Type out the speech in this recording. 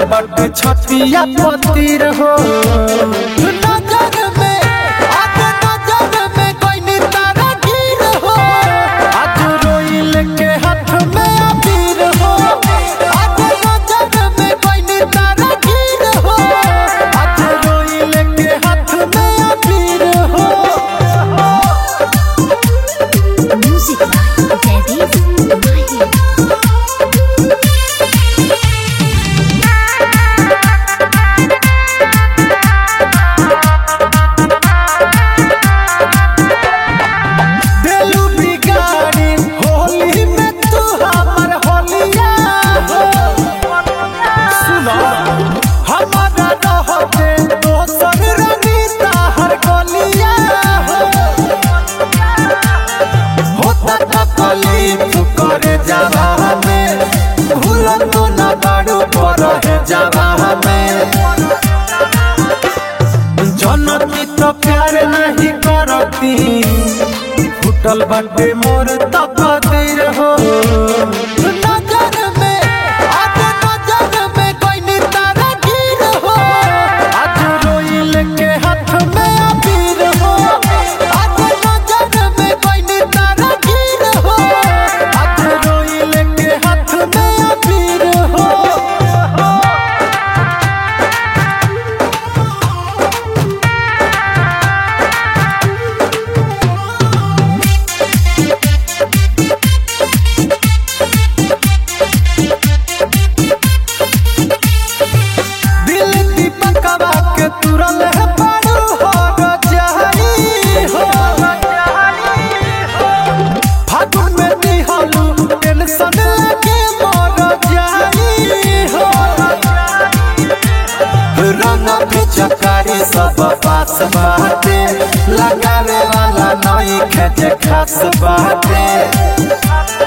फूटल बाटे छतिया पतिर हो नजर में आज नजर में कोई नितारा गिर हो आज रोइल के हाथ में अबीर हो आज नजर में कोई नितारा गिर हो आज रोइल के हाथ में अबीर हो Music by Debbie Mahi. दिलू बिगाड़ी होली में तू हमर होलिया हो सुनो हमारा रहते दोसर रमीता हर गलिया हो होता था कलीफ करे जावा में भूल तो ना बाड़ू पर है जावा में जनती तो प्यार नहीं करती फुटल बाटे मोर तकदीर हो नजर में आज नजर में कोई नितारा गिर हो आज रोइल के हाथ में अबीर हो आज नजर में कोई नितारा गिर हो आज रोइल के हाथ में अबीर हो दिल दीपकवा के तुरल है पारू हो गजारी हो फागुन में दिहलू टेंशन लगे मोर जारी हो रंग पिचकारी सब पास बाटे लगावे वाला नई खेत खास बाटे